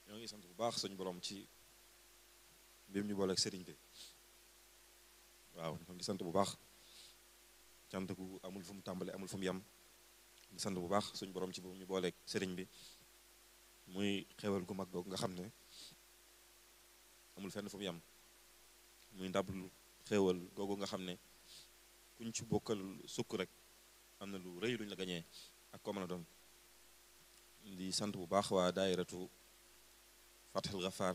ñoo ngi sant bu baax suñu borom ci mbir ñu booleeg sëriñ bi waaw ñoo ngi sant bu baax cant gu amul fu mu tàmbale amul fu mu yem di sant bu baax suñu borom ci boobu ñu booleeg sëriñ bi muy xewal gu mag googu nga xam ne amul fenn fu mu yem muy ndab lu xewal googu nga xam ne kuñ ci bokkal sukk rek am na lu rëy luñ la gañee ak ko mën a doon di sant bu baax waa daayiratu Fatxul Gafaar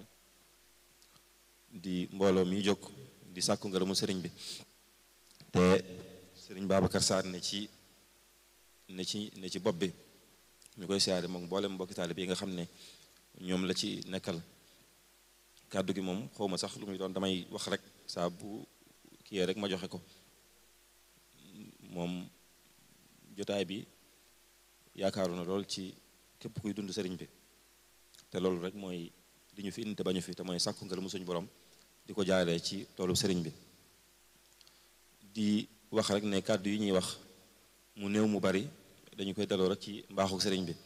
di mbooloo mi jóg di sàkku ngërëmu sëriñ bi te sëriñ Babacar Sarr ne ci ne ci ne ci bopp bi ñu koy siyaare moom mboolem mbokki taalib yi nga xam ne ñoom la ci nekkal kàddu gi moom xawma sax lu muy doon damay wax rek saa bu kiyee rek ma joxe ko moom jotaay bi yaakaaru na lool ci képp kuy dund sëriñ bi te loolu rek mooy li ñu fi indi te bañu fi te mooy sàkku ngërëmu suñu borom di ko jaaree ci toolu sëriñ bi di wax rek ne kàddu yi ñuy wax mu néew mu bari dañu koy daloo rek ci mbaaxu sëriñ bi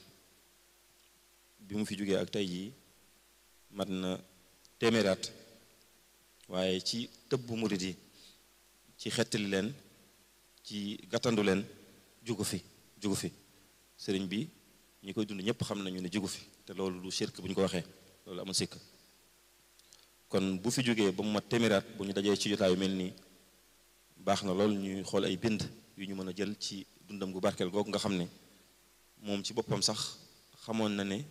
bi mu fi jógee ak tey jii mat na téeméeraat waaye ci tëbb murit yi ci xettali leen ci gàttandu leen jugu fi jugu fi sëriñ bi ñi koy dund ñëpp xam nañu ne jugu fi te loolu lu shirk bu ñu ko waxee loolu amul sikk kon bu fi jógee ba mu mat téeméeraat bu ñu dajee ci jotaay yu mel nii baax na loolu ñuy xool ay bind yu ñu mën a jël ci dundam gu barkeel googu nga xam ne moom ci boppam sax xamoon na ne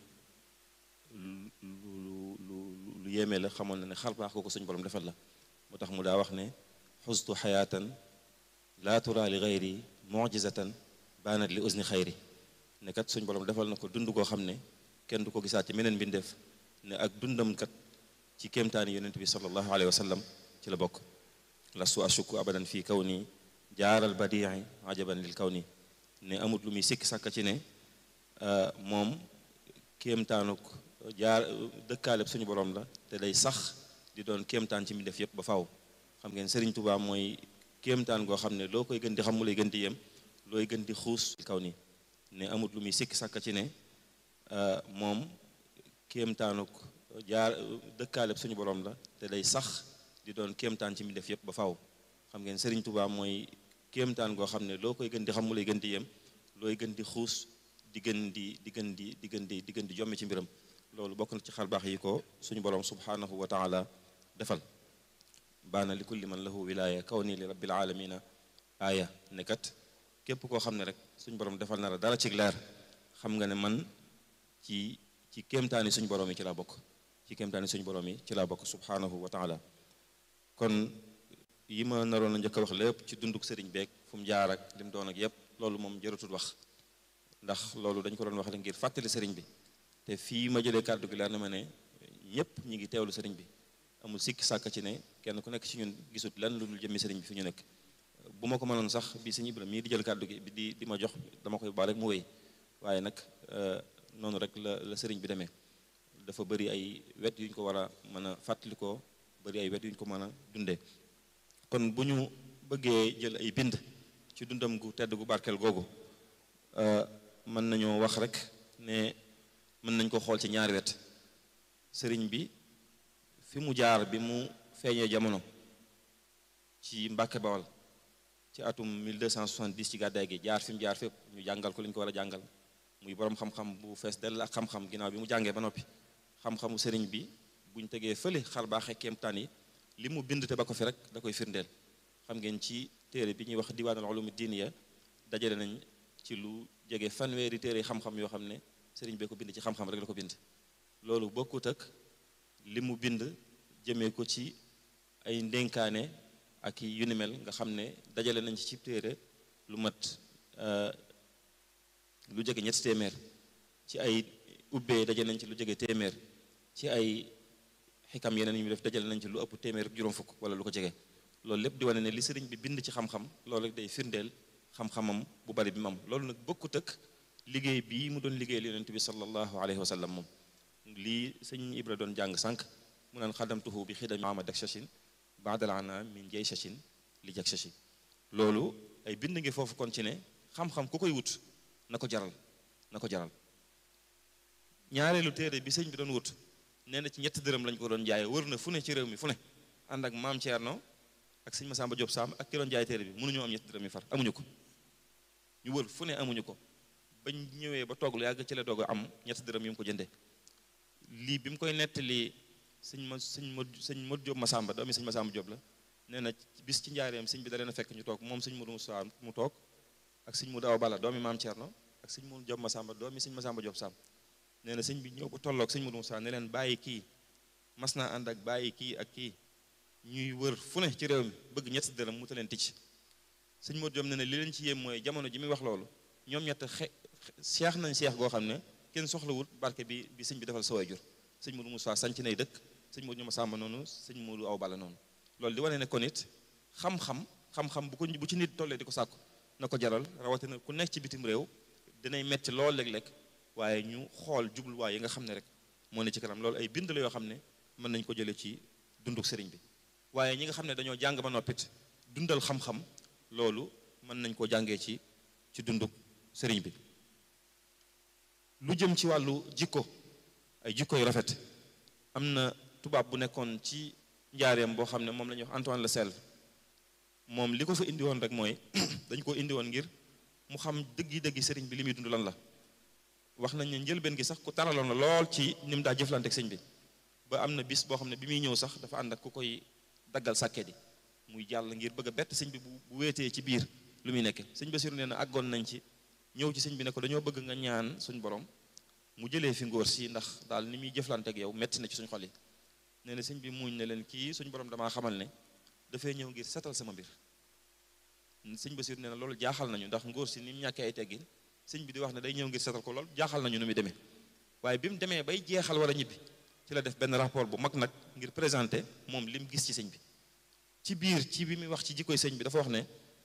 lu lu lu lu yéeme la xamoon na ne xar baax ko suñu borom defal la moo tax mu daa wax ne xustu xayaatan laa tura li xayri mujizatan baanat li usni xayri ne kat suñu borom defal na ko dund koo xam ne kenn du ko gisaat ci meneen mbindeef ne ak dundam kat ci kéemtaani yonent bi sallallahu alayhi wa sallam ci la bokk lastu ashuku abadan fii kaw nii jaaral badii ajaban lil kaw nii ne amut lu muy sikk sàkka ci ne moom kéemtaanuk jaar dëkkaaleb suñu borom la te day sax di doon kéemtaan ci mbindeef yépp ba faaw xam ngeen Sëriñ Tuubaa mooy kéemtaan goo xam ne loo koy gën di xam mu lay gën di yem looy gën di xuus kaw nii ne amut lu muy sikk sàkka ci ne moom kéemtaanuk jaar dëkkaaleb suñu borom la te day sax di doon kéemtaan ci mbindeef yépp ba faaw xam ngeen Sëriñ Tuubaa mooy kéemtaan goo xam ne loo koy gën di xam mu lay gën di yem looy gën di xuus di gën di di gën di di gën di di gën di jomme ci mbiram loolu bokk na ci xar baax yi ko suñu borom subhanahu wa taala defal baana li kulli man lahu wilaaya kaw nii li rabbil alamina aaya ne kat képp koo xam ne rek suñu borom defal na la dara ci leer xam nga ne man ci ci kéemtaani suñu borom yi ci laa bokk ci kéemtaani suñu borom yi ci laa bokk subhanahu wa taala kon yi ma naroon a njëkk a wax lépp ci dunduk sëriñ beeg fu mu jaar ak li mu doon ak yépp loolu moom jëratul wax ndax loolu dañ ko doon wax rek ngir fàttali sëriñ bi te fii ma jëlee kàddu gi leer na ma ne ñëpp ñi ngi teewlu sëriñ bi amul sikki sàkk ci ne kenn ku nekk ci ñun gisut lan lu dul jëmmi sëriñ bi fi ñu nekk bu ma ko mënoon sax bi sëñ Ibrahima mii di jël kàddu gi di di ma jox dama koy baal rek mu wéy waaye nag noonu rek la la sëriñ bi demee dafa bëri ay wet yu ñu ko war a mën a fàttalikoo bëri ay wet yu ñu ko mën a dundee kon bu ñu bëggee jël ay bind ci dundam gu tedd gu barkeel googu mën nañoo wax rek ne mën nañ ko xool ci ñaari wet sëriñ bi fi mu jaar bi mu feeñee jamono ci Mbàkke Bawal ci atum 1270 ci gàddaay gi jaar fi mu jaar fépp ñu jàngal ko li ñu ko war a jàngal muy borom xam-xam bu fees dell ak xam-xam ginnaaw bi mu jàngee ba noppi xam-xamu sëriñ bi buñ tegee fële xar baaxee kéemtaan yi li mu bind te ba ko fi rek da koy firndeel xam ngeen ci téere bi ñuy wax diwaanul ulumi diiniya dajale nañ ci lu jege fanweeri téere xam-xam yoo xam ne sëriñ bee ko bind ci xam-xam rek la ko bind loolu bokkut ak li mu bind jëmee ko ci ay ndénkaane ak yu ni mel nga xam ne dajale nañ ci téere lu mat lu jege ñetti téeméer ci ay ubbee dajale nañ ci lu jege téeméer ci ay xikam yeneen yu ñu def dajale nañ ci lu ëpp téeméer juróom fukk wala lu ko jege loolu lépp di wane ne li sëriñ bi bind ci xam-xam loolu rek day firndeel xam-xamam bu bari bi mu am loolu nag bokkut ak liggéey bii mu doon liggéeyal yonent bi sallallahu alayhi wa sallam moom lii sëñ Ibra doon jàng sànq mu naan xadamtuhu bi xidami amad ak shashin baadal ana min jay shashin li jak shashi loolu ay bind ngi foofu kon ci ne xam-xam ku koy wut na ko jaral na ko jaral ñaareelu téere bi sëñ bi doon wut nee na ci ñetti dërëm lañ ko doon jaay wër na fu ne ci réew mi fu ne ànd ak maam Thierno ak sëñ Massamba Diop Sam ak ki doon jaay téere bi mënuñoo am ñetti dërëm yi far amuñu ko ñu wër fu ne amuñu ko bañ ñëwee ba toog lu yàgg ci la doog a am ñetti dërëm yi mu ko jëndee lii bi mu koy nettali sëñ ma sëñ ma sëñ Modou Diop Massamba doomi sëñ Massamba Diop la nee na bis ci njaareem sëñ bi da leen a fekk ñu toog moom sëñ Modou Moussa mu toog ak sëñ Modou Awa Balla doomi maam Thierno ak sëñ Modou Diop Massamba doomi sëñ Massamba Diop Sam nee na sëñ bi ñëw ba tolloog sëñ Modou Moussa ne leen bàyyi kii mas naa ànd ak bàyyi kii ak kii ñuy wër fu ne ci réew mi bëgg ñetti dërëm mu ta leen ticc sëñ Modou Diop ne ne li leen ci yéem mooy jamono ji muy wax loolu ñoom ñett xe seex nañ seex goo xam ne kenn soxlawul barke bi bi sëñ bi defal sa waajur sëñ Modou Moussa sanc nay dëkk sëñ Modou Massamba noonu sëñ Modou Awa Balla noonu loolu di wane ne kon it xam-xam xam-xam bu ko bu ci nit tollee di ko sàkku na ko jaral rawatina ku nekk ci bitim réew dinay metti lool léeg-léeg waaye ñu xool jubluwaay yi nga xam ne rek moo ne ci kanam loolu ay bind la yoo xam ne mën nañ ko jële ci dunduk sëriñ bi waaye ñi nga xam ne dañoo jàng ba noppit dundal xam-xam loolu mën nañ koo jàngee ci ci dunduk sëriñ bi lu jëm ci wàllu jikko ay jikko yu rafet am na tubaab bu nekkoon ci njaareem boo xam ne moom la ñuy wax Antoine Le Selve moom li ko fa indi woon rek mooy dañ ko indi woon ngir mu xam dëggi dëggi sëriñ bi li muy dund lan la wax nañ ne njëlbeen gi sax ku taraloon la lool ci ni mu daa jëflante ak sëñ bi ba am na bis boo xam ne bi muy ñëw sax dafa ànd ak ku koy daggal sàkket yi muy jàll ngir bëgg a bett sëñ bi bu bu wéetee ci biir lu muy nekke sëñ Basiru nee na àggoon nañ ci ñëw ci sëñ bi ne ko dañoo bëgg nga ñaan suñ borom mu jëlee fi ngóor si ndax daal ni muy jëflante ak yow metti na ci suñ xol yi nee na sëñ bi muuñ ne leen kii suñ borom damaa xamal ne dafay ñëw ngir setal sama mbir sëñ Basiru nee na loolu jaaxal nañu ndax ngóor si ni mu ñàkkee ay teggin sëñ bi di wax ne day ñëw ngir setal ko lool jaaxal nañu nu muy demee waaye bi mu demee bay jeexal war a ñibbi ci la def benn rapport bu mag nag ngir présenter moom li mu gis ci sëñ bi ci biir ci bi muy wax ci jikkoy sëñ bi dafa wax ne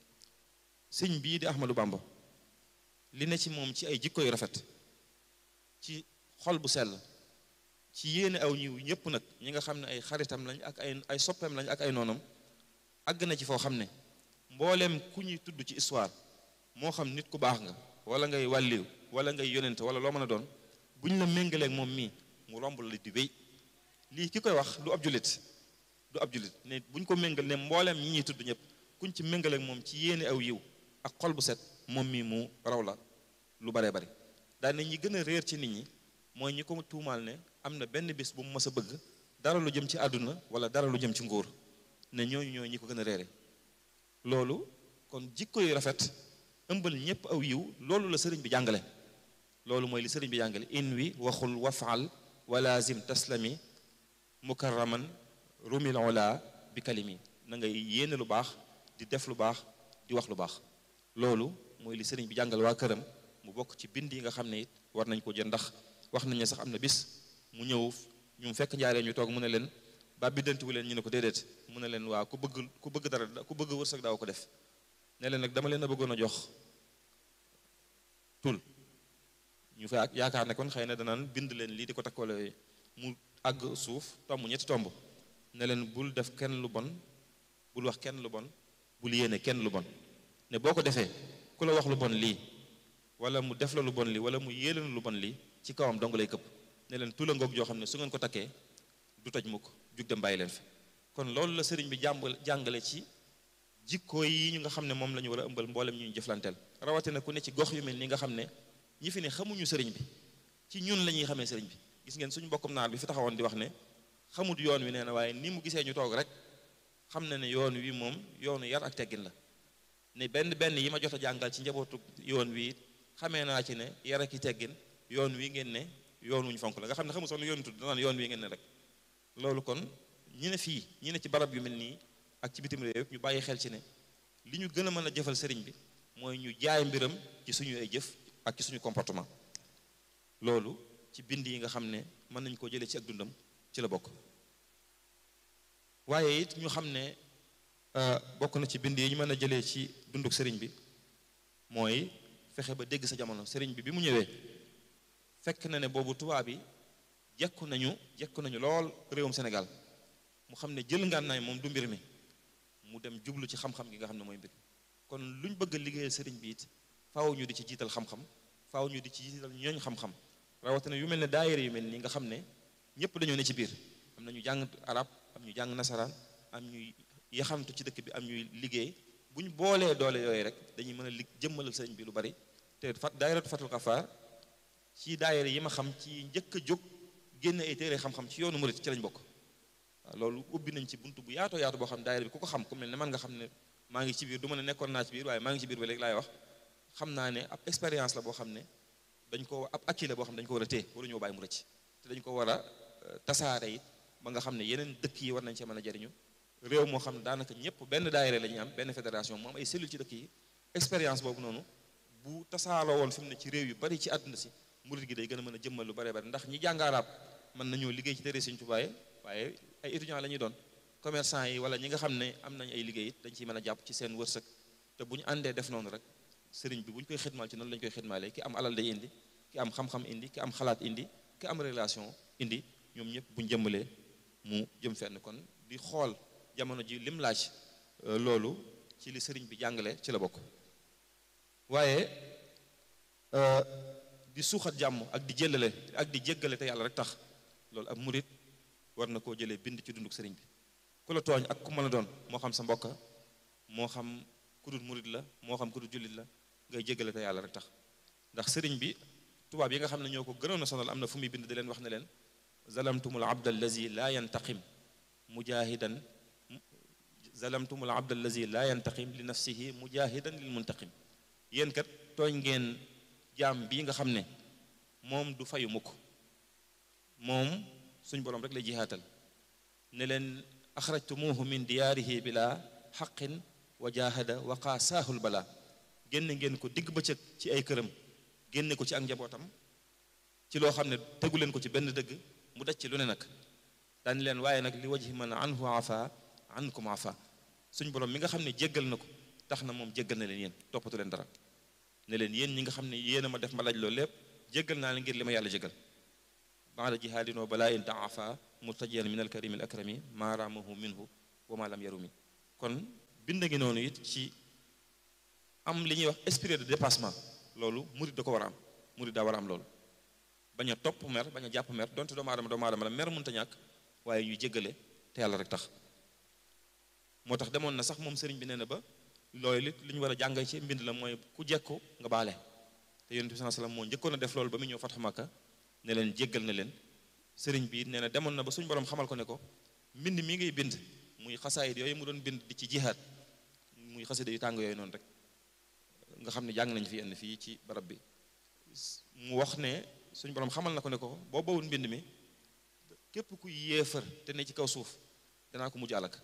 sëñ bii di Ahmadou Bamba li ne ci moom ci ay jikko yu rafet ci xol bu sell ci yéene aw ñiw ñëpp nag ñi nga xam ne ay xaritam lañ ak ay ay soppeem lañ ak ay noonam àgg na ci foo xam ne mbooleem ku ñuy tudd ci histoire moo xam nit ku baax nga wala ngay wàlliw wala ngay yonent wala loo mën a doon bu ñu la méngaleeg moom mii mu romb la di wéy lii ki koy wax du ab jullit du ab jullit ne bu ñu ko méngal ne mbooleem ñi ñuy tudd ñëpp kuñ ci méngaleeg moom ci yéene aw yiw ak xol bu set moom mii mu raw la lu baree bari daal ne ñi gën a réer ci nit ñi mooy ñi ko tuumaal ne am na benn bis bu mu mës a bëgg dara lu jëm ci àdduna wala dara lu jëm ci nguur ne ñooñu ñooy ñi ko gën a réere loolu kon jikko yu rafet ëmbal ñëpp aw yiw loolu la sëriñ bi jàngale loolu mooy li sëriñ bi jàngale in wi waxul wafaal walazim taslami mukarraman rumil ola bi kalimi na ngay yéene lu baax di def lu baax di wax lu baax loolu mooy li sëriñ bi jàngal waa këram mu bokk ci bind yi nga xam ne it war nañ ko jël ndax wax nañ ne sax am na bis mu ñëw ñu fekk njaaree ñu toog mu ne leen ba biddantiwu leen ñu ne ko déedéet mu ne leen waa ku bëgg ku bëgg dara ku bëgg wërsëg daaw ko def ne leen nag dama leen a bëggoon a jox tul ñu fa yaakaar ne kon xëy na danaan bind leen lii di ko takkoole mu àgg suuf tomb ñetti tomb ne leen bul def kenn lu bon bul wax kenn lu bon bul yéene kenn lu bon ne boo ko defee ku la wax lu bon lii wala mu def la lu bon lii wala mu yéene lu bon lii ci kawam dong lay këpp ne leen tula ngoog joo xam ne su ngeen ko takkee du toj mukk jug dem bàyyi leen fi kon loolu la sëriñ bi jàmbal jàngale ci jikko yi ñu nga xam ne moom la ñu war a ëmbal mboolem ñu ñu jëflanteel rawatina ku ne ci gox yu mel ni nga xam ne ñi fi ne xamuñu sëriñ bi ci ñun la ñuy xamee sëriñ bi gis ngeen suñu mbokkum naar bi fi taxawoon di wax ne xamut yoon wi nee na waaye ni mu gisee ñu toog rek xam na ne yoon wi moom yoonu yar ak teggin la ne benn benn yi ma jot a jàngal ci njabootu yoon wi xamee naa ci ne yar ak i teggin yoon wi ngeen ne yoon wuñu fonk la nga xam ne xamul sax nu yoon tudd danaan yoon wi ngeen ne rek loolu kon ñi ne fii ñi ne ci barab yu mel nii ak ci bitim réew ñu bàyyi xel ci ne li ñu gën a mën a jëfal sëriñ bi mooy ñu jaay mbiram ci suñu ay jëf ak ci suñu comportement loolu ci bind yi nga xam ne mën nañ koo jëlee ci ak dundam ci la bokk waaye it ñu xam ne bokk na ci bind yi ñu mën a jëlee ci dunduk sëriñ bi mooy fexe ba dégg sa jamono sëriñ bi bi mu ñëwee fekk na ne boobu tubaab yi jekku nañu jekku nañu lool réewum Sénégal mu xam ne jël ngànnaay moom du mbir mi mu dem jublu ci xam-xam gi nga xam ne mooy mbir kon luñ bëgg a liggéeyal sëriñ bi it faaw ñu di ci jiital xam-xam faaw ñu di ci jiital ñooñ xam-xam rawatina yu mel ne daayira yu mel nii nga xam ne ñëpp dañoo ne ci biir am na ñu jàng arab am ñu jàng nasaraan am ñuy yaxamtu ci dëkk bi am ñuy liggéey bu ñu boolee doole yooyu rek dañuy mën a lig jëmmalal sëriñ bi lu bari te fat daayiratu fatul xafaar ci daayira yi ma xam ci njëkk a jóg génn ay téere xam-xam ci yoonu murit ci lañ bokk waaw loolu ubbi nañ ci buntu bu yaatoo yaatu boo xam daayira bi ku ko xam ku mel ne man nga xam ne maa ngi ci biir du ma ne nekkoon naa ci biir waaye maa ngi ci biir ba léegi laay wax xam naa ne ab expérience la boo xam ne dañ ko ab acquis la boo xam ne dañu ko war a téye waruñoo bàyyi mu rëcc te dañ ko war a tasaare it ba nga xam ne yeneen dëkk yi war nañ cee mën a jariñu réew moo xam ne daanaka ñëpp benn daayira la ñuy am benn fédération mu am ay cellule ci dëkk yi expérience boobu noonu bu tasaaroo woon fi mu ne ci réew yu bari ci àdduna si murit gi day gën a mën a jëmmal lu bare bari ndax ñi jàng arab mën nañoo liggéey ci téere Sëriñ Tuubaa waaye ay étudiants la ñuy doon commerçant yi wala ñi nga xam ne am nañ ay liggéey it dañ ciy mën a jàpp ci seen wërsëg te bu ñu àndee def noonu rek sëriñ bi bu ñu koy xidmaal ci noonu la ñu koy xidmaalee ki am alal day indi ki am xam-xam indi ki am xalaat indi ki am relation indi ñoom ñëpp bu ñu jëmbalee mu jëm fenn kon di xool jamono ji lim laaj loolu ci li sëriñ bi jàngale ci la bokk waaye di suuxat jàmm ak di jëlale ak di jéggale te yàlla rek tax loolu ab murit war na koo jëlee bind ci dunduk sëriñ bi ku la tooñ ak ku mën a doon moo xam sa mbokka moo xam ku dul murit la moo xam ku dul jullit la ngay jéggale te yàlla rek tax ndax sëriñ bi tubaab yi nga xam ne ñoo ko gënoon a sonal am na fu muy bind di leen wax ne leen zalamtumul abda allazi laa yantaqim mujahidan zalamtumul abda allazi laa yantaqim li nafsihi mujahidan lil muntaqim yéen kat tooñ ngeen jaam bii nga xam ne moom du fayu mukk moom suñ boroom rek lay jihaatal ne leen axrajtumuhu min diyaarihi bila xaqin wa jahada wa qaasaahul bala génne ngeen ko digg bëccëg ci ay këram génne ko ci ak njabootam ci loo xam ne tegu leen ko ci benn dëgg mu daj ci lu ne nag daan leen waaye nag li wajhi man anhu afa ankum afa suñ borom mi nga xam ne jéggal na ko tax na moom jéggal na leen yéen toppatu leen dara ne leen yéen ñi nga xam ne yéen a ma def ma laaj loolu lépp jéggal naa leen ngir li ma yàlla jéggal baada jihaadin wa balaa in daafa murtajiyan min alkarimi al akrami maa raamahu minhu wa ma lam yarumi kon bind ngi noonu it ci am li ñuy wax esprit de dépassement loolu murid da ko war a am murid daa war a am loolu bañ a topp mer bañ a jàpp mer donte doomu aadama doomu aadama la mer mënta ñàkk waaye ñuy jéggale te yàlla rek tax moo tax demoon na sax moom sëriñ bi nee na ba loolu li li ñu war a jàngee ci mbind la mooy ku jekku nga baale te yonent bi sallallahu alayhi wasallam moo njëkkoon a def loolu ba mu ñëw Fathu Makka ne leen jéggal na leen sëriñ bi nee na demoon na ba suñu borom xamal ko ne ko mbind mi ngay bind muy xasaayit yooyu mu doon bind di ci jihaad muy xasida yu tàng yooyu noonu rek nga xam ne jàng nañ fi yenn fii ci barab bi mu wax ne suñu borom xamal na ko ne ko boo bawul mbind mi képp ku yéefar te ne ci kaw suuf danaa ko mujj alak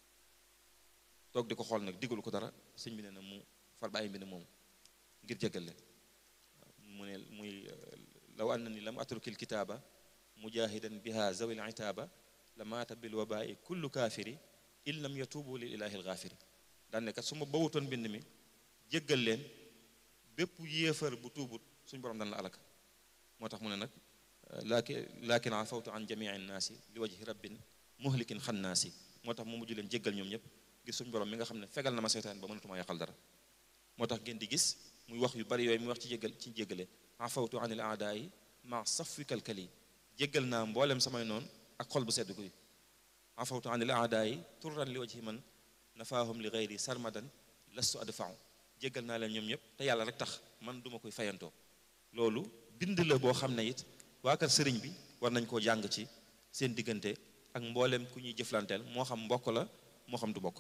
toog di ko xool nag diggalu ko dara sëñ bi nee na mu far bàyyi mbind moomu ngir jéggal leen mu ne muy law anna ni lam atrukil kitaaba mujahidan biha zawil itaaba la maata bil wabai kullu kaafiri in lam yatuubu lil ilahi al gaafiri daan ne kat su ma bawutoon mbind mi jéggal leen bépp yéefar bu tuubut suñ borom dan la alaka moo tax mu ne nag laaki laakin afawtu an jamii nnaasi li wajhi rabbin muhlikin xannaasi moo tax mu mujj leen jéggal ñoom ñëpp gis suñ borom mi nga xam ne fegal na ma seytaan ba mënatuma yàqal dara moo tax ngeen di gis muy wax yu bari yooyu muy wax ci jéggal ci jéggale afawtu an il aadaayi ma safwi kalkali jéggal naa mboolem samay noonu ak xol bu sedd guy afawtu an il aadaayi turran li wajhi man nafaahum li gayri sarmadan lastu adfau jéggal naa leen ñoom ñëpp te yàlla rek tax man duma koy fayantoo loolu bind la boo xam ne it waa kër sëriñ bi war nañ koo jàng ci seen diggante ak mboolem ku ñuy jëflanteel moo xam mbokk la moo xam du mbokk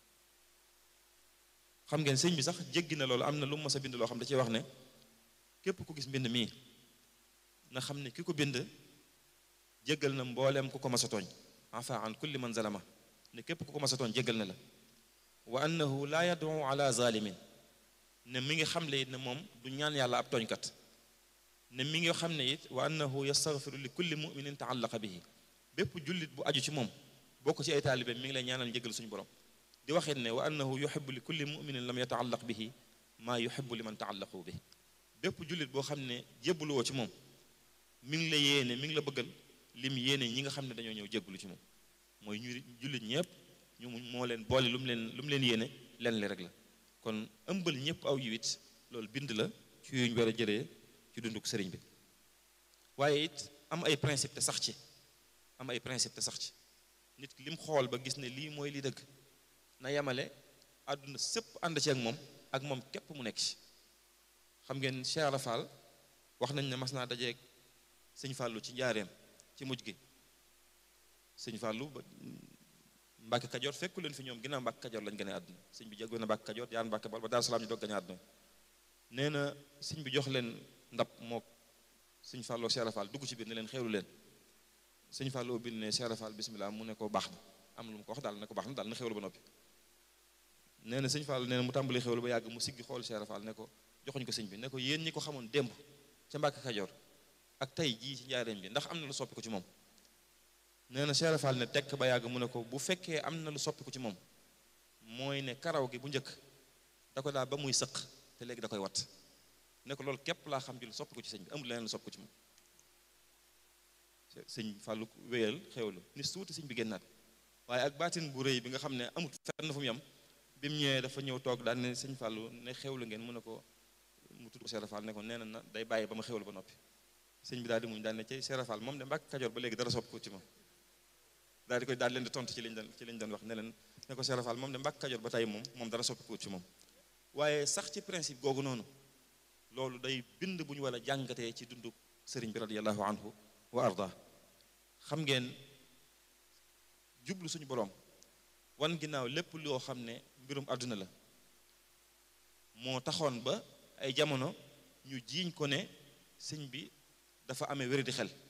xam ngeen sëriñ bi sax jéggi na loolu am na lu mu mës a bind loo xam da ciy wax ne képp ku gis mbind mii na xam ne ki ko bind jéggal na mbooleem ku ko mas a tooñ afa an kulli man zalama ne képp ku ko mas a tooñ jéggal na la wa annahu laa yad'u ala zalimin ne mi ngi xam le it ne moom du ñaan yàlla ab tooñkat ne mi ngi xam ne it wa annahu yastaghfiru li kulli muminin taallaqa bihi bépp jullit bu aju ci moom bokk ci ay taalibe mi ngi lay ñaanal njëgal suñu borom di waxit ne wa annahu yuhibbu li kulli muminin lam yataallaq bihi maa yuhibbu li man taallaqu bihi bépp jullit boo xam ne jébbalu woo ci moom mi ngi la yéene mi ngi la bëggal lim yéene ñi nga xam ne dañoo ñëw jébbalu ci moom mooy ñu jullit ñëpp ñu moo leen boole lu mu leen lu mu leen yéene leen li rek la kon ëmbal ñëpp aw yiwit loolu bind la ci yuñ war a jëlee ci dunduk sëriñ bi waaye it am ay principe te sax ci am ay principe te sax ci nit ki lim xool ba gis ne lii mooy li dëgg na yemale àdduna sëpp ànd ci ak moom ak moom képp mu nekk ci xam ngeen Cheikh Ibra Fall wax nañ ne mas naa dajeeg sëñ Fallou ci njaareem ci mujj gi sëñ Fallou ba Mbàkke Kajoor fekku leen fi ñoom ginnaaw Mbàkke Kajoor lañ gën a àdduna sëñ bi jóge na Mbàkke Kajoor yaan Mbàkke Bal ba Daaru Salaam ñu doog gañ a àdduna nee na sëñ bi jox leen ndab mook sëñ Fallou Cheikh Ibra Fall dugg ci biir ne leen xewlu leen sëñ Fallou bil ne Cheikh Ibra Fall bismillah mu ne ko baax na am lu mu ko wax daal ne ko baax na daal na xewlu ba noppi nee na sëñ Fallou nee na mu tàmbali xewlu ba yàgg mu siggi xool Cheikh Ibra Fall ne ko joxuñ ko sëñ bi ne ko yéen ñi ko xamoon démb ca Mbàkke Kajoor ak tey jii ci njaareem bi ndax am na lu soppi ko ci moom nee na Cheikh Ibra Fall ne tekk ba yàgg mu ne ko bu fekkee am na lu soppi ko ci moom mooy ne karaw gi bu njëkk da ko daa ba muy sëq te léegi da koy wat ne ko loolu képp laa xam ci lu soppi ko ci sëñ bi amul leneen lu soppi ko ci moom sëñ Fàllu wéyal xewlu ni suuti sëñ bi génnaat waaye ak baatin bu rëy bi nga xam ne amut fenn fu mu yem bi mu ñëwee dafa ñëw toog daal ne sëñ Fàllu ne xewlu ngeen mu ne ko mu tudd Cheikh Ibra Fall ne ko nee na day bàyyi ba ma xewlu ba noppi sëñ bi daal di muñ daal ne ci Cheikh Ibra Fall moom de Mbàkke Kajoor ba léegi dara soppi ko ci moom daal di koy daal leen di tontu ci liñ doon ci liñ doon wax ne leen ne ko Cheikh Ibra Fall moom de Mbàkke Kajoor ba tey moom moom dara soppi ko ci moom waaye sax ci principe googu noonu loolu day bind bu ñu war a jàngatee ci dundu sëriñ bi radiyallahu anhu wa arda xam ngeen jublu suñu boroom wan ginnaaw lépp loo xam ne mbirum àdduna la moo taxoon ba ay jamono ñu jiiñ ko ne sëñ bi dafa amee wéri di xel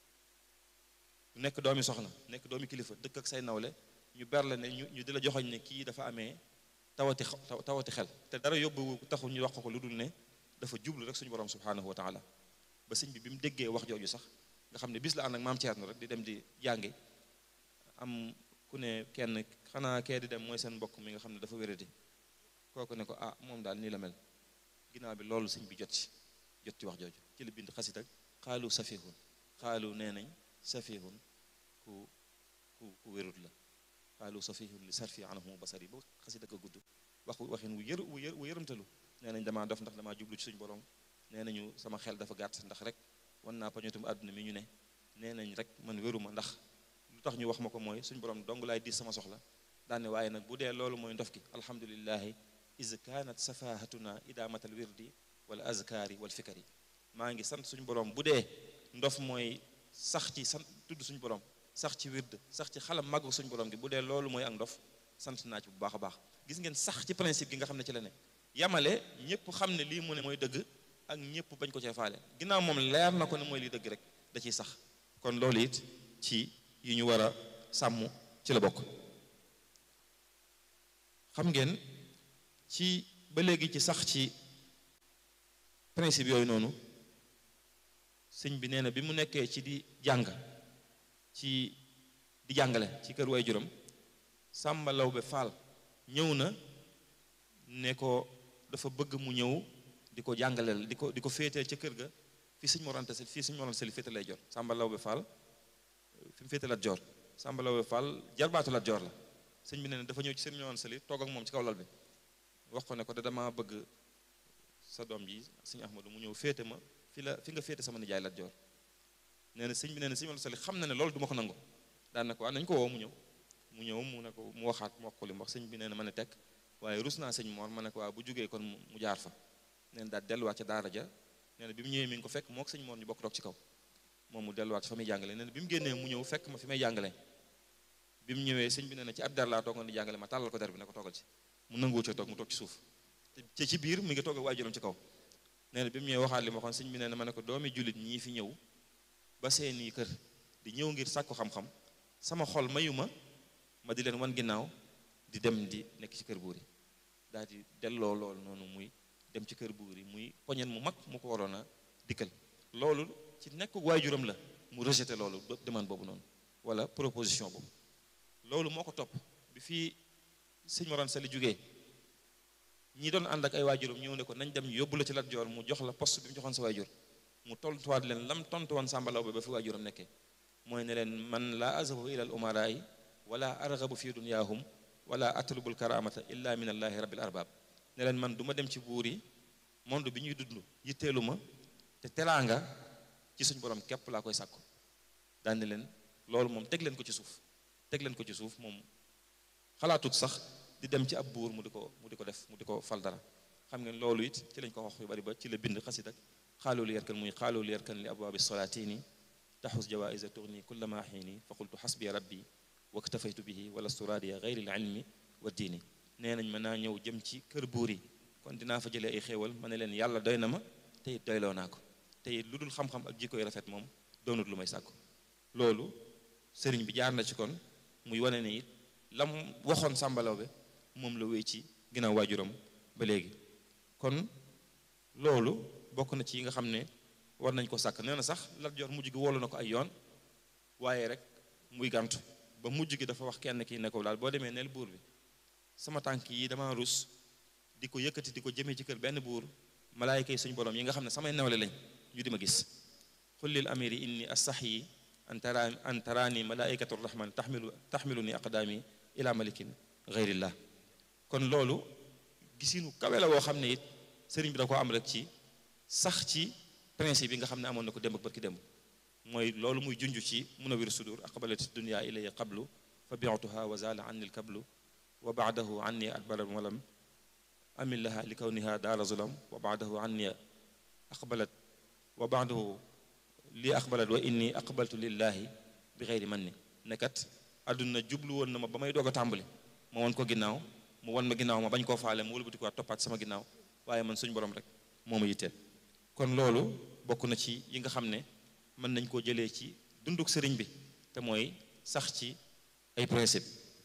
nekk doomi soxna nekk doomi kilifa dëkk ak say nawle ñu berle ne ñu ñu di la joxoñ ne kii dafa amee tawati tawati xel te dara yóbbu taxu ñu wax ko lu dul ne dafa jublu rek suñu borom subhanahu wa taala ba sëñ bi bi mu déggee wax jooju sax nga xam ne bis la ànd ak maam Thierno rek di dem di jàngi am ku ne kenn xanaa kee di dem mooy seen mbokk mi nga xam ne dafa wéradi kooku ne ko ah moom daal nii la mel ginnaaw bi loolu sëñ bi jot ci jot ci wax jooju ci la bind xasit ak xaalu safihun xaalu nee nañ safihun ku ku ku wérut la xaalu safihun li sarfi anhu basari ba xasit ak a gudd wax waxin wu yër wu yër wu yërëmtalu nee nañ damaa dof ndax damaa jublu ci suñu borom nee nañu sama xel dafa gàtt ndax rek wan naa pañotum àdduna mi ñu ne nee nañ rek man wéruma ndax lu tax ñu wax ma ko mooy suñu borom dong laay diis sama soxla daane waaye nag bu dee loolu mooy ndof gi alhamdulillahi is kanat safahatuna idamatal wirdi wala azkaari wal fikari maa ngi sant suñu borom bu dee ndof mooy sax ci sant tudd suñu borom sax ci wird sax ci xalam màggu suñu borom gi bu dee loolu mooy ak ndof sant naa ci bu baax a baax gis ngeen sax ci principe gi nga xam ne ci la ne yamale ñëpp xam ne lii mu ne mooy dëgg ak ñëpp bañ ko cee faale ginnaaw moom leer na ko ne mooy lii dëgg rek da ciy sax kon loolu it ci yi ñu war a sàmm ci la bokk xam ngeen ci ba léegi ci sax ci principe yooyu noonu sëñ bi nee na bi mu nekkee ci di jàng ci di jàngale ci kër way juróom Sàmba Lawbe Faal ñëw na ne ko dafa bëgg mu ñëw di ko jàngaleel di ko di ko féeteel ca kër ga fii sëñ Mor Anta Sali fii sëñ Mor Anta Sali féete lay jor Sàmba Lawbe Faal fi mu féete Lat Joor Sàmba Lawbe Faal jarbaatu Lat Joor la sëñ bi nee na dafa ñëw ci sëñ Mor Anta Sali toog ak moom ci kaw lal bi wax ko ne ko da dama bëgg sa doom ji sëñ Ahmadu mu ñëw féete ma fi la fi nga féete sama nijaay Lat Joor nee na sëñ bi nee na sëñ Mor Anta Sali xam na ne loolu du ma ko nangu daan na ko waa nañu ko woo mu ñëw mu ñëw mu ne ko mu waxaat mu wax ko li mu wax sëñ bi nee na ma ne tekk waaye rus naa sëñ Mor ma ne ko waa bu jógee kon mu jaar fa nee na daal delluwaat ca daara ja nee na bi mu ñëwee mi ngi ko fekk moo ko sëñ Mor ñu bokk toog ci kaw moom mu delluwaat fa muy jàngale nee na bi mu génnee mu ñëw fekk ma fi may jàngale bi mu ñëwee sëñ bi nee na ci ab dar laa toogoon di jàngale ma tàllal ko der bi ne ko toogal ci mu nanguwu ca toog mu toog ci suuf te ci biir mi ngi toog ak waajuram ci kaw nee na bi mu ñëwee waxaat li ma waxoon sëñ bi nee na ma ne ko doomi jullit ñii fi ñëw ba seeni kër di ñëw ngir sàkku xam-xam sama xol mayu ma ma di leen wan ginnaaw di dem di nekk ci kër buur yi daal di delloo loolu noonu muy dem ci kër buur yi muy poñen mu mag mu ko waroon a dikkal loolu ci nekk waajuram la mu rejeté loolu demande boobu noonu wala proposition boobu loolu moo ko topp bi fii sëñ Mor Anta Sali jógee ñi doon ànd ak ay waajuram ñëw ne ko nañ dem yóbbu la ci Lat Joor mu jox la poste bi mu joxoon sa waajur mu tontuwaat leen lam tontu woon Sàmba Lawbe ba fi waajuram nekkee mooy ne leen man laa azabu ila al umaraay wala argabu fi dunyaahum wala atlubul karamata illa min allahi rabbil arbab ne leen man du ma dem ci buur yi monde bi ñuy dund yitteelu ma te teraanga ci suñ borom képp laa koy sàkku daane leen loolu moom teg leen ko ci suuf teg leen ko ci suuf moom xalaatut sax di dem ci ab buur mu di ko mu di ko def mu di ko fal dara xam ngeen loolu it ci lañ ko wax yu bari ba ci la bind xasit ak xaaloolu yarkan muy xaaloolu yarkan li abwaabi solaatini taxus jawaisa tourni kulla ma xiini fa qultu xasbi rabbi waktafaytu bihi wala sturaadiya gayri l ilmi wa diini nee nañ mën naa ñëw jëm ci kër buur yi kon dinaa fa jëlee ay xéewal ma ne leen yàlla doy na ma te it doyloo naa ko te it lu dul xam-xam ak jikkoy rafet moom doonut lu may sàkku loolu sëriñ bi jaar na ci kon muy wane ne it lam waxoon sàmbalaw be moom la wéy ci ginnaaw waajuram ba léegi kon loolu bokk na ci yi nga xam ne war nañ ko sàkk nee na sax Lat Joor mujj gi woolu na ko ay yoon waaye rek muy gàntu ba mujj gi dafa wax kenn kii ne ko daal boo demee neel buur bi sama tànk yi dama rus di ko yëkkati di ko jëmee ci kër benn buur malaayika yi suñu borom yi nga xam ne samay nawle lañ ñu di ma gis xullil amiri inni astaxyi an tara an taraani malaikatu rahman taxmilu taxmilu ni aqdaami ila malikin gayrillah kon loolu gisinu kawe la woo xam ne it sëriñ bi da ko am rek ci sax ci principe yi nga xam ne amoon na ko démb ak barki démb mooy loolu muy junj ci munawir sudur aqbalat dunia ilaya qablu fa biatuha wa zala anni lkablu wa baadahu anni adbara walam amin laha li kawniha daara zulam wa baadahu anni aqbalat wa baadahu li aqbalat wa inni aqbaltu lillahi bi xeyri man ni nekkat àdduna jublu woon na ma ba may doog a tàmbali ma won ko ginnaaw mu won ma ginnaaw ma bañ koo faale mu wëlbati ko toppaat sama ginnaaw waaye man suñ borom rek moo ma yitteel kon loolu bokk na ci yi nga xam ne mën nañ koo jëlee ci dunduk sëriñ bi te mooy sax ci ay principe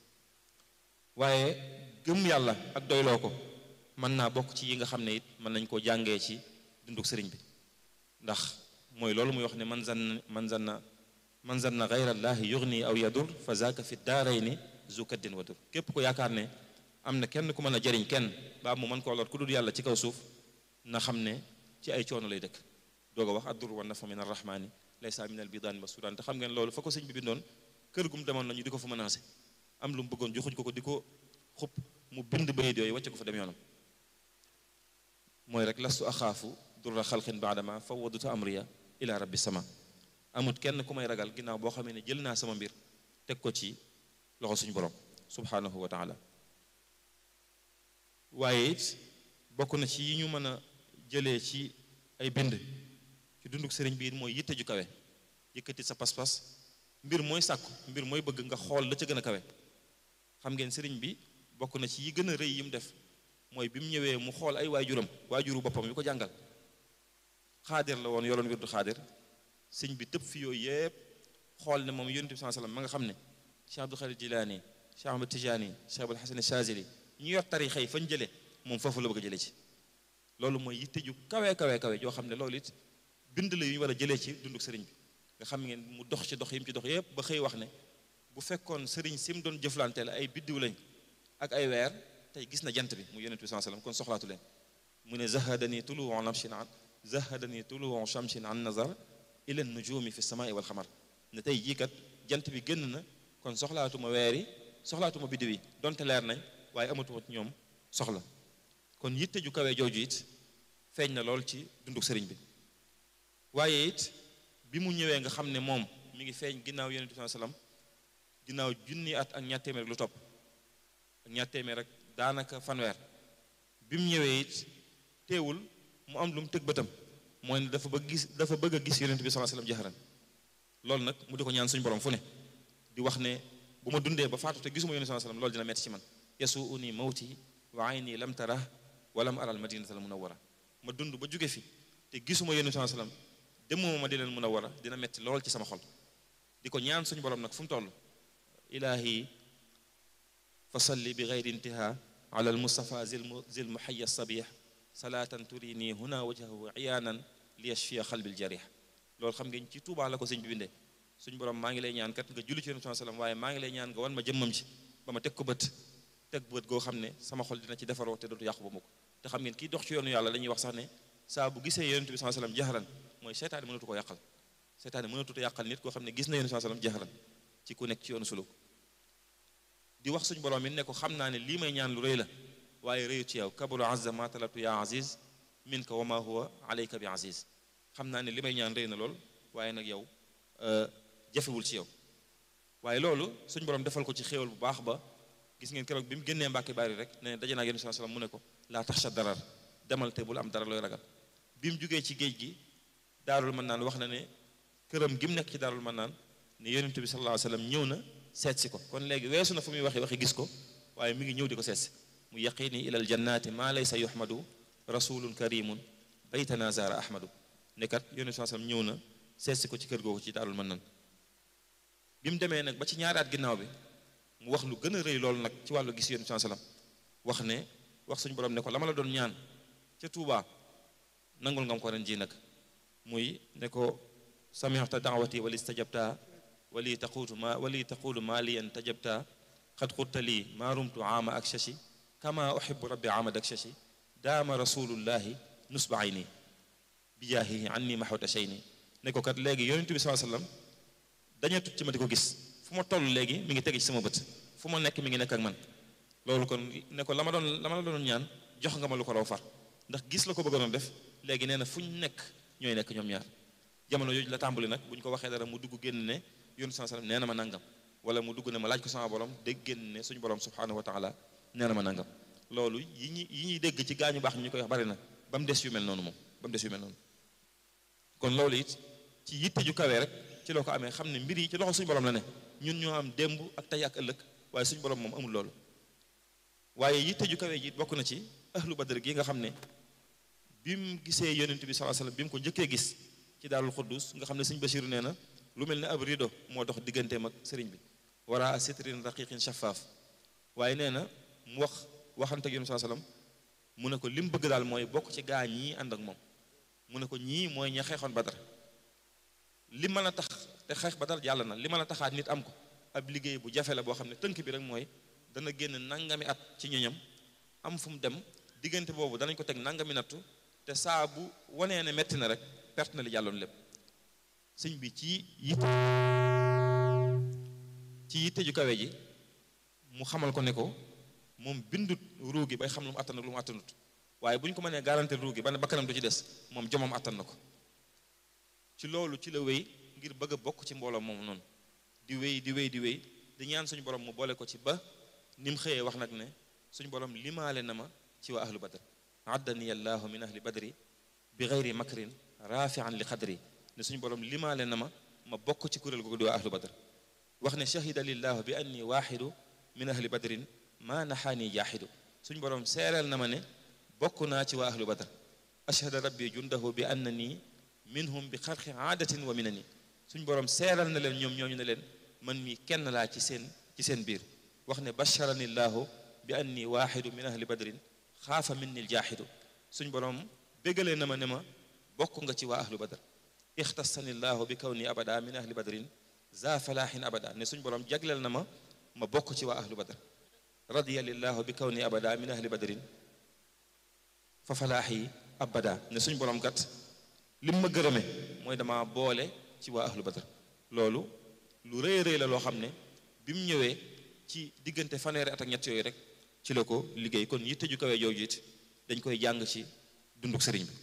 waaye gëm yàlla ak doyloo ko mën naa bokk ci yi nga xam ne it mën nañ koo jàngee ci dunduk sëriñ bi ndax mooy loolu muy wax ne man zanna man zanna man zanna gayrallahi yugni aw yadur fa zaka fi daarayni zu kaddin wa dur képp ko yaakaar ne am na kenn ku mën a jariñ kenn baa mu mën koo lor ku dul yàlla ci kaw suuf na xam ne ci ay coono lay dëkk doog a wax addur wa nafa min arrahmani laysa min al bidaani ba sudan te xam ngeen loolu fa ko sëñ bi bindoon kër gum demoon nañu di ko fa menacé am lu mu bëggoon joxuñ ko ko di ko xub mu bind bayit yooyu wàcce ko fa dem yoonam mooy rek lastu axaafu durra xalqin baadama fawadutu amriya ila rabbi sama amut kenn ku may ragal ginnaaw boo xamee ne jël naa sama mbir teg ko ci loxo suñu borom subhanahu wa taala waaye it bokk na ci yi ñu mën a jëlee ci ay bind ci dunduk sëriñ bi it mooy yitte ju kawe yëkkati sa pas-pas mbir mooy sàkku mbir mooy bëgg nga xool la ca gën a kawe xam ngeen sëriñ bi bokk na ci yi gën a rëy yi mu def mooy bi mu ñëwee mu xool ay waajuram waajuru boppam yu ko jàngal xaadir la woon yoroon wirdu xaadir sëñ bi tëb fi yooyu yëpp xool ne moom yonent bi saa sallam ma nga xam ne Cheikh Abdul Xaadir Jilaani Cheikh Ahmad Tijaani Cheikh Abul Xasan Chazili ñu yor tarixa yi fañ jëlee moom foofu la bëgg a jëlee ci loolu mooy yitte ju kawe kawe kawe joo xam ne loolu it bind la yu ñu war a jëlee ci dunduk sëriñ bi nga xam ngeen mu dox ci dox yi mu ci dox yëpp ba xëy wax ne bu fekkoon sëriñ si mu doon jëflanteel ay biddiw lañ ak ay weer tey gis na jant bi mu yonent bi saa sallam kon soxlaatu leen mu ne zahadani tuluu shamsin an zahadani tuluu shamsin an nazar ila nujumi fi samaai wal xamar ne tey jii kat jant bi génn na kon soxlaatuma weer yi soxlaatuma biddiw yi donte leer nañ waaye amatuma ci ñoom soxla kon yitte ju kawee jooju it feeñ na lool ci dunduk sëriñ bi waaye it bi mu ñëwee nga xam ne moom mi ngi feeñ ginnaaw yonent bi sallam ginnaaw junni at ak ñaar téeméer lu topp ak ñaar téeméer rek daanaka fanweer bi mu ñëwee it teewul mu am lu mu tëg bëtam mooy ne dafa bëgg gis dafa bëgg a gis yonent bi sallallahu alayhi wasallam jaxaran loolu nag mu di ko ñaan suñu borom fu ne di wax ne bu ma dundee ba faatu te gisuma yonent sallallahu alayhi wasallam loolu dina metti ci man yasuuni mawti wa ayni lam tara wa lam aral madinata al munawwara ma dund ba jóge fi te gisuma yonent sallallahu alayhi wasallam demuma ma di leen munawwara dina metti lool ci sama xol di ko ñaan suñu borom nag fu mu toll ilaahi fa salli bi gayri intiha ala al mustafa zil muhayya sabih salaatan turini huna wajhahu iyaanan li yashfiya xalbil jarih loolu xam ngeen ci Tuubaa la ko sëñ bi bindee suñu borom maa ngi lay ñaan kat nga julli ci yonent sallam waaye maa ngi lay ñaan nga wan ma jëmmam ci ba ma teg ko bët teg bët goo xam ne sama xol dina ci defaroo te dootu yàqu ba mukk te xam ngeen kii dox ci yoonu yàlla dañuy wax sax ne saa bu gisee yonent bi sallam jaxaran mooy seytaane mënatu ko yàqal seytaane mënatu ko yàqal nit koo xam ne gis na yonent bi sallam jaxaran ci ku nekk ci yoonu suluk di wax suñu borom mi ne ko xam naa ne lii may ñaan lu rëy la waaye rëyu ci yow kabulu azza ma talatu ya aziz min ka wa ma huwa alayka bi aziz xam naa ne li may ñaan rëy na lool waaye nag yow jafewul ci yow waaye loolu suñ borom defal ko ci xéewal bu baax ba gis ngeen keroog bi mu génnee Mbàkke Bari rek ne daje naa yonent sallallahu alayhi wasallam mu ne ko laa taxsha darar demal te bul am dara looy ragal bi mu jugee ci géej gi daarul mën naan wax na ne këram gi mu nekk ci daarul mën naan ne yonent bi sallallahu alayhi wasallam ñëw na seet si ko kon léegi weesu na fu muy waxee waxi gis ko waaye mi ngi ñëw di ko seet si mu yaqini ilal jannati maa laysa yuhmadu rasulun karimun baytana zara ahmadu ne kat yonent sallallahu alayhi wasallam ñëw na seet si ko ci kër googu ci daarul mën naan bi mu demee nag ba ci ñaaraat ginnaaw bi mu wax lu gën a rëy loolu nag ci wàllu gis yonent sallallahu alayhi wasallam wax ne wax suñu borom ne ko la ma la doon ñaan ca Tuubaa nangul nga ko ren ji nag muy ne ko sami'ta da'wati wali istajabta wali taquutu ma wali taqulu ma liyan tajabta qad qulta lii ma rumtu aama ak shashi kama uhibbu rabbi aamad ak shashi daama rasulullahi nusba ayni bi jaahihi anni mahwata shayni ne ko kat léegi yonent bi sallallahu alayhi wasallam dañee tut ci ma di ko gis fu ma toll léegi mi ngi tege ci sama bët fu ma nekk mi ngi nekk ak man loolu kon ne ko la ma doon la ma la doon ñaan jox nga ma lu ko raw far ndax gis la ko bëggoon def léegi nee na fu ñu nekk ñooy nekk ñoom ñaar jamono yooyu la tàmbali nag bu ñu ko waxee dara mu dugg génn ne yónni saa sallam nee na ma nangam wala mu dugg ne ma laaj ko sama borom dégg génn ne suñu borom subhanahu wa taala nee na ma nangam loolu yi ñuy yi ñuy dégg ci gaañu baax ñu koy wax bari na ba mu des yu mel noonu moom ba mu des yu mel noonu kon loolu it ci yitte ju kawee rek ci loo ko amee xam ne mbir yi ci loxo suñu borom la ne ñun ñoo am démb ak tey ak ëllëg waaye suñu borom moom amul loolu waaye yitte ju kawee ji bokk na ci ahlu badr gi nga xam ne bi mu gisee yonent bi sallallahu alayhi wasallam bi mu ko njëkkee gis ci daarul xuddus nga xam ne sëñ Basiru nee na lu mel ne ab rido moo dox digganteem ak sëriñ bi wara sitrin raqiqin shaffaaf waaye nee na mu wax waxante ak yonent sallallahu alayhi wasallam mu ne ko li mu bëgg daal mooy bokk ci gaa ñii ànd ak moom mu ne ko ñii mooy ña xeexoon badar li mën a tax te xeex badar jàll na li mën a taxaat nit am ko ab liggéey bu jafe la boo xam ne tënk bi rek mooy dana génn nangami at ci ñoñam am fu mu dem diggante boobu danañ ko teg nangami nattu te saa bu wanee ne metti na rek perte na li jàlloon lépp sëñ bi ci yitte ci yitte ju kawe ji mu xamal ko ne ko moom bindut ruu gi bay xam lu mu attan ak lu mu attanut waaye bu ñu ko mënee garantir ruu gi ba ne bakkanam du ci des moom jomam attan na ko ci loolu ci la wéy ngir bëgg a bokk ci mbooloo moom noonu di wéy di wéy di wéy di ñaan suñu borom mu boole ko ci ba ni mu xëyee wax nag ne suñu borom limaale na ma ci waa ahlu badr addani allahu min ahli badri bi gayri makrin rafian li xadri ne suñu borom limaale na ma ma bokk ci kuréel googu di waa ahlu badr wax ne shahida lillahu bi anni waaxidu min ahli badrin ma naxaani jaaxidu suñu borom seereel na ma ne bokk naa ci waa ahlu badr ashhada rabbi jundahu bi annani minhum bi xarqi aadatin wa minani suñu borom seeral na leen ñoom ñooñu ne leen man mi kenn laa ci seen ci seen biir wax ne basharani llahu bi anni waaxidu min ahli badrin xaafa minni ljaaxidu suñ borom béggalee na ma ne ma bokk nga ci waa ahlu badr ixtasani llahu bi kawni abada min ahli badrin za falaahin abada ne suñ borom jagleel na ma ma bokk ci waa ahlu badr radiya lillahu bi kawni abada min ahli badrin fa falaahi abada ne suñ borom kat lim ma gërëme mooy dama boole ci waa ahlu badr loolu lu rëy rëy la loo xam ne bi mu ñëwee ci diggante fanweeri at ak ñett yooyu rek ci la ko liggéey kon yitte ju kawee jooju it dañ koy jàng ci dunduk sëriñ bi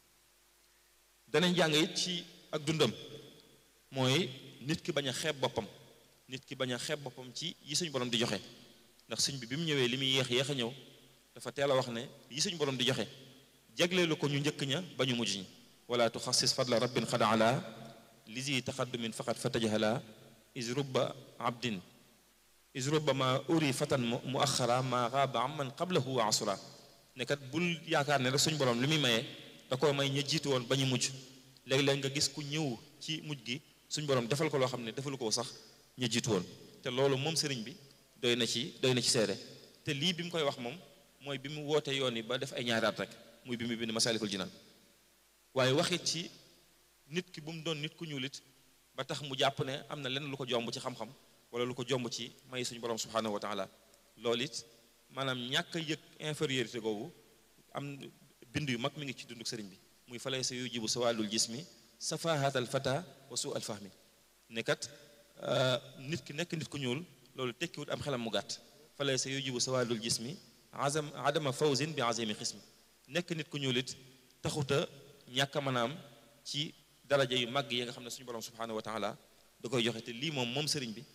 danañ jàng it ci ak dundam mooy nit ki bañ a xeeb boppam nit ki bañ a xeeb boppam ci yi suñ borom di joxe ndax sëñ bi bi mu ñëwee li muy yéex yéex a ñëw dafa teel a wax ne yi suñ borom di joxe jagleelu ko ñu njëkk ña ba ñu mujj ñi wala tuxassis fadla rabbin xad ala lisi taxaddumin faqat fatajahala is rubba abdin is rubba ma uri fatan mu axara ma xaaba amman qablahu wa asura ne kat bul yaakaar ne rek suñ borom li muy mayee da koo may ña jiitu woon ba ñu mujj léeg-léeg nga gis ku ñëw ci mujj gi suñ borom defal ko loo xam ne defalu ko sax ña jiitu woon te loolu moom sëriñ bi doy na ci doy na ci seede te lii bi mu koy wax moom mooy bi mu woote yoon yi ba def ay ñaaraat rek muy bi mu bind masalikul jinaan waaye waxit ci nit ki bu mu doon nit ku ñuulit ba tax mu jàpp ne am na lenn lu ko jomb ci xam-xam wala lu ko jomb ci may suñu borom subhanahu wa taala loolu it maanaam ñàkk a yëg infériorité googu am bind yu mag mi ngi ci dunduk sëriñ bi muy falay sa yu jibu sawalul jismi safahatal fata wa su al fahmi ne kat nit ki nekk nit ku ñuul loolu tekkiwut am xelam mu gàtt falay sa yu jibu sawalul jismi azam adama fawzin bi azimi xismi nekk nit ku ñuul it taxuta ñàkk a mën a am ci daraja yu mag yi nga xam ne suñu borom subhanahu wa taala da koy joxe te lii moom moom sëriñ bi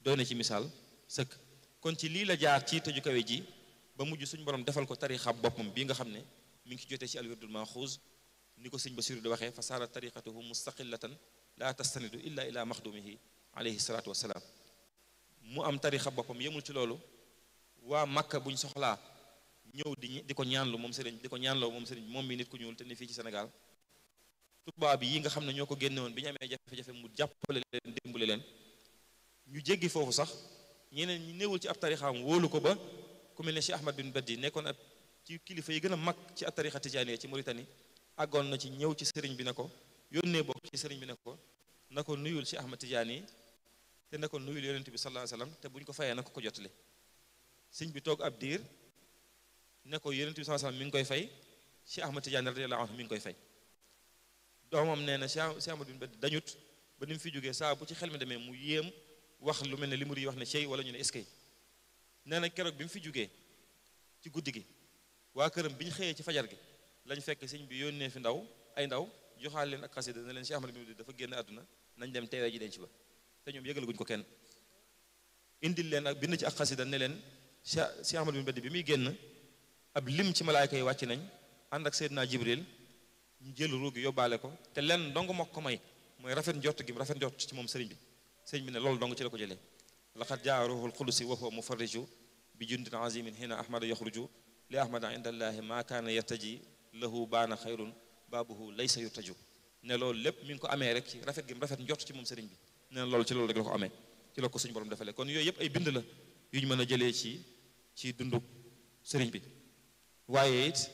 doy na ci misaal sëkk kon ci lii la jaar ci tëju kawe ji ba mujj suñ borom defal ko tarixa boppam bii nga xam ne mi ngi ci jotee ci alwirdul maxuus ni ko sëñ Basiru di waxee fa saara tariqatuhu mustaqillatan la tastanidu illa ila maxdumihi alayhi salaatu wassalaam mu am tarixa boppam yemul ci loolu waa Makka buñ soxlaa ñëw di di ko ñaanlu moom sëriñ di ko ñaanloo moom sëriñ moom mi nit ku ñuul te ni fii ci Sénégal tubaab yi nga xam ne ñoo ko génne woon bi ñu amee jafe-jafe mu jàppale leen dimbali leen ñu jéggi foofu sax ñeneen ñi néewul ci ab tarixaam wóolu ko ba ku mel ne Cheikh Ahmad bin Baddi nekkoon ab ci kilifa yi gën a mag ci ab tarixa tijaaniya ci Mauritanie àggoon na ci ñëw ci sëriñ bi ne ko yónnee bokk ci sëriñ bi ne ko na ko nuyul Cheikh Ahmad Tijaani te na ko nuyul yonent bi sallallahu alayhi wasallam te bu ñu ko fayee na ko ko jotale sëñ bi toog ab diir ne ko yonent bi sallallahu alayhi wasallam mi ngi koy fay Cheikh Ahmad Tijaani radiyallahu anhu mi ngi koy fay doomam nee na Cheikh Ahmad bin Baddi dañut ba ni mu fi jógee saa bu ci xel mi demee mu yéem wax lu mel ne li mu yi wax ne cey wala ñu ne eskay nee na keroog bi mu fi jógee ci guddi gi waa këram bi ñu xëyee ci fajar gi lañ fekk sëñ bi yónnee fi ndaw ay ndaw joxaal leen ak xasida ne leen Cheikh Ahmad bin Baddi dafa génn àdduna nañ dem teewee ji denc ba te ñoom yëgalaguñ ko kenn indil leen ak bind ci ak xasida ne leen Cheikh Cheikh Ahmad bin Baddi bi muy génn ab lim ci malaayka yi wàcc nañ ànd ak Seydina Jibril ñu jël ruugi yóbbaale ko te lenn dong moo ko may mooy rafet njort gi rafet njort ci moom sëriñ bi sëriñ bi ne loolu dong ci la ko jëlee laqad jaa ruuhul qudusi wa huwa mufarriju bi jundin azimin hina ahmada yaxruju li ahmada inda allahi ma kaana yartaji lahu baana xayrun baabuhu laysa yurtaju ne loolu lépp mi ngi ko amee rek ci rafet gi rafet njort ci moom sëriñ bi ne loolu ci loolu rek la ko amee ci la ko suñu borom defalee kon yooyu yëpp ay bind la yu ñu mën a jëlee ci ci dundu sëriñ bi waaye it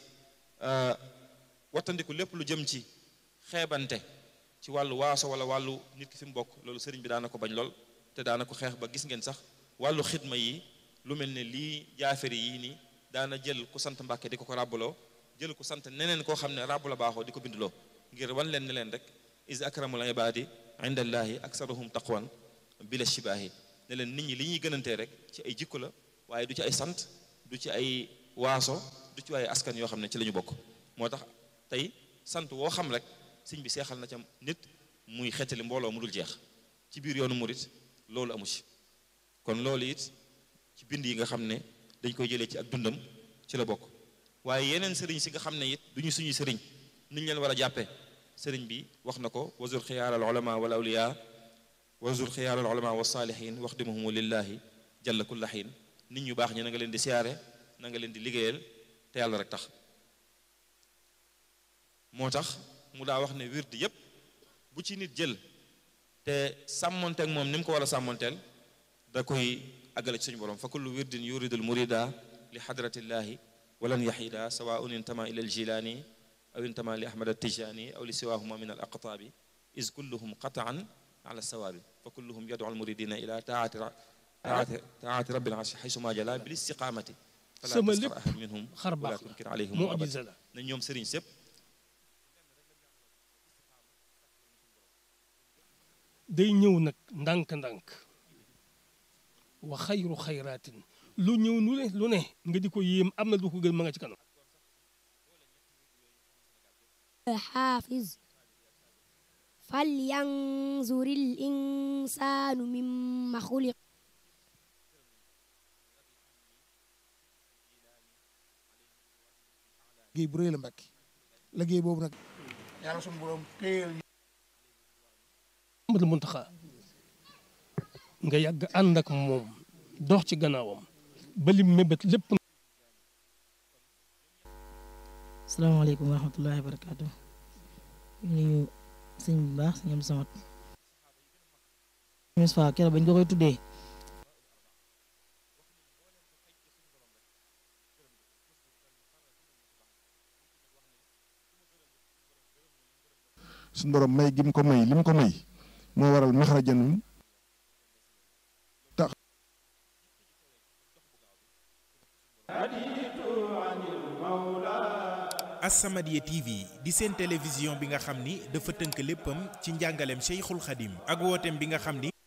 wattandiku lépp lu jëm ci xeebante ci wàllu waaso wala wàllu nit ki fi mu bokk loolu sëriñ bi daana ko bañ lool te daana ko xeex ba gis ngeen sax wàllu xidma yi lu mel ne lii jaafari yii nii daana jël ku sant mbàkke di ko ko ràbbaloo jël ku sant neneen koo xam ne ràbbu la baaxoo di ko bindloo ngir wan leen ne leen rek is akramul ibadi inda allahi aksaruhum taqwan bila shibaahi ne leen nit ñi li ñuy gënantee rek ci ay jikko la waaye du ci ay sant du ci ay waaso du ci ay askan yoo xam ne ci la ñu bokk moo tax tey sant woo xam rek sëñ bi seexal na ca nit muy xettali mbooloo mu dul jeex ci biir yoonu murit loolu amu ci kon loolu it ci bind yi nga xam ne dañ koy jëlee ci ak dundam ci la bokk waaye yeneen sëriñ si nga xam ne it duñu suñuy sëriñ niñ leen war a jàppee sëriñ bi wax na ko wazur xiyaar al ulama wal awliya wazur xiyaar al ulama wa saalihin waxdimuhumu lillahi jalla kulla xiin nit ñu baax ñi na nga leen di siyaare na nga leen di liggéeyal te yàlla rek tax moo tax mu daa wax ne wird yépp bu ci nit jël te sàmmonteeg moom ni mu ko war a sàmmonteel da koy àggale ci suñu borom fa kullu wirdin yuridul murida li xadratillahi walan yaxida sawaun intama ila aljilaani aw intama li ahmad altijani aw li siwahuma min al aqtaabi is kulluhum qataan ala sawaabi fa kulluhum yadu almuridina ila taati taati taati rabbil arshi xaysuma jala bil istiqamati fala sama tasxar lépp ahad minhum xar wala baax la tunkir alayhim abad mucjisa la na ñoom sëriñ sépp day ñëw nag ndànk-ndànk wa xayru xayraatin lu ñëw nu ne lu ne nga di ko yéem am na lu ko gën ma nga ci kanam حافظ فلينظر الإنسان مما خلق liggéey bu rëy la Mbàkke liggéey boobu nag yàlla sunu borom téyel Ahmadul Muntaxa nga yàgg ànd ak moom dox ci gannaawam ba lim mébét lépp salaamaaleykum wa rahmatullahi wa barakaatu nuyu sëñ bu baax sëñ Abdou Samad Moustapha keroog bañ ko koy tuddee suñu borom may gi mu ko may li mu ko may moo waral maxrajanum As-Samadiyya TV di seen télévision bi nga xam ni dafa tënk léppam ci njàngaleem Cheikhul Khadim ak wooteem bi nga xam ni